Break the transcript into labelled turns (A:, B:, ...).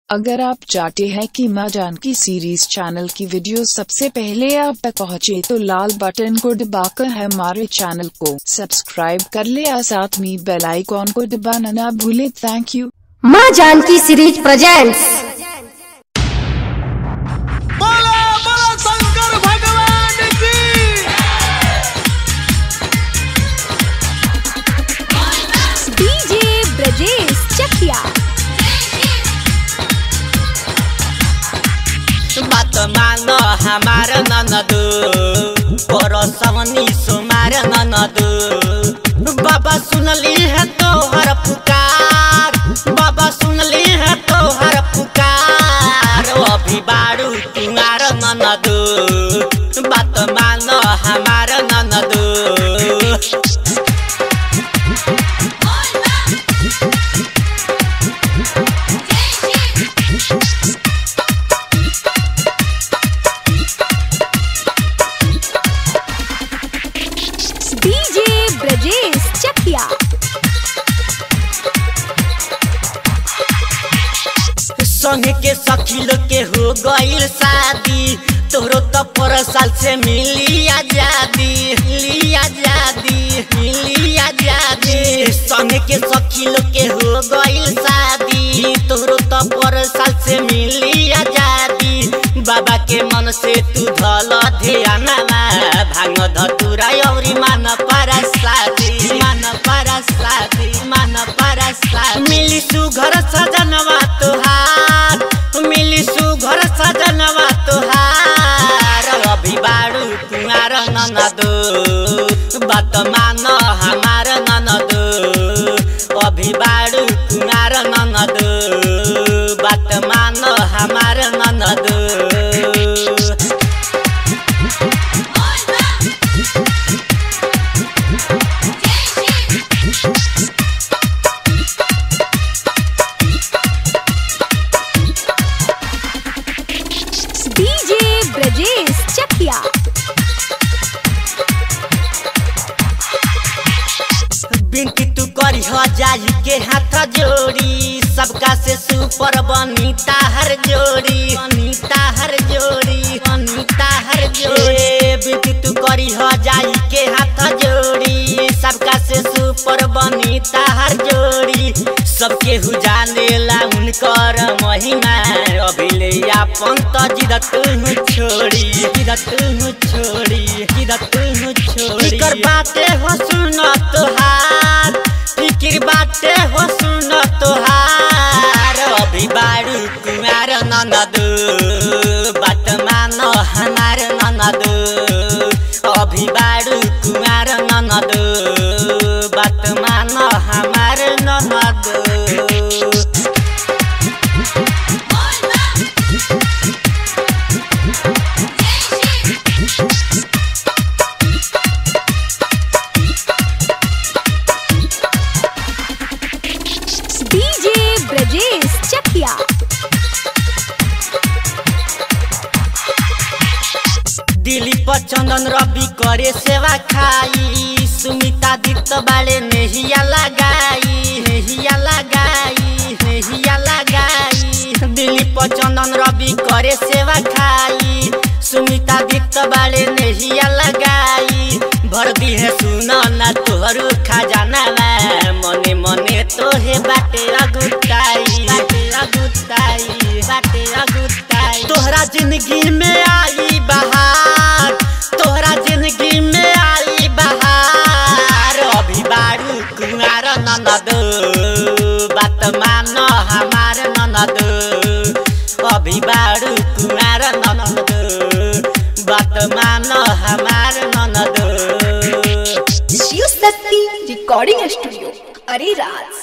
A: अगर आप चाहते हैं कि माँ जानकी सीरीज चैनल की वीडियो सबसे पहले आप तक पहुँचे तो लाल बटन को दबाकर हमारे चैनल को सब्सक्राइब कर ले और साथ में बेल आइकॉन को दबाना ना भूले थैंक यू
B: माँ जानकी सीरीज प्रेजेंट्स
C: बोला बोला शंकर भगवान की
B: डीजे ब्रजेश चकिया
D: बात मान हमार ननदु परसवनी सुमार ननदु बाबा सुनली है तोहर पुकार बाबा सुनली है तोहर पुकार अभी बारू तुम्हार ननदु बात मान हमार ननदु
B: डीजे ब्रजेश चकिया
D: संग के सखी लोग के हो गईल शादी तोरो तो पर साल से मिली आजादी मिली आजादी मिली आजादी संग के सखी लोग के हो गईल शादी तोरो तो पर साल से मिली आजादी बाबा के मन से तू धल ध्यान भांग धतुरा औरी मान पारा शादी मान पारा शादी मान पारा शादी मिली सुघर सजनवा तुहार मिली सुघर सजनवा तुहार अभी बारू तुम्हार ननदो बात मान हमार ननदो अभी बारू तुम्हार ननदो बात मान हमार ननदो
B: डीजे ब्रजेश चकिया
D: बिनती तू करी हो जाई के हाथ जोड़ी सबका से सुपर बनीता हर जोड़ी बनीता हर जोड़ी बनीता हर जोड़ी बिनती तू करी हो जाई के हाथ जोड़ी सबका से सुपर बनीता हर जोड़ी सबके हु जाने ला उनकर महिमा अभिले अपन त जिदत छोड़ी जिदत छोड़ी जिदत छोड़ी कर बाते हो सुन तोहार फिकिर बाते हो सुन तोहार अभी बारू कुमार ननदु बात मान हमार ननदु अभी बारू कुमार ननदु बात मान हमार ननदु
B: डीजे ब्रजेश चकिया
D: दिलीप चंदन रवि करे सेवा खाई सुमिता दीप्त बाले नेहिया लगाई नेहिया लगाई नेहिया लगाई दिलीप चंदन रवि करे सेवा खाई सुमिता दीप्त बाले नेहिया लगाई भर दी है सुना ना तोहरू खजाना मने मने तोहे बाटे अगुताई बाटे अगुताई बाटे अगुताई तोहरा जिंदगी में आई बहार तोहरा जिंदगी में आई बहार अभी बारू कुमार ननद बात मान हमार ननद अभी बारू कुमार ननद बात मान हमार ननद
B: शिव शक्ति रिकॉर्डिंग स्टूडियो अरे राज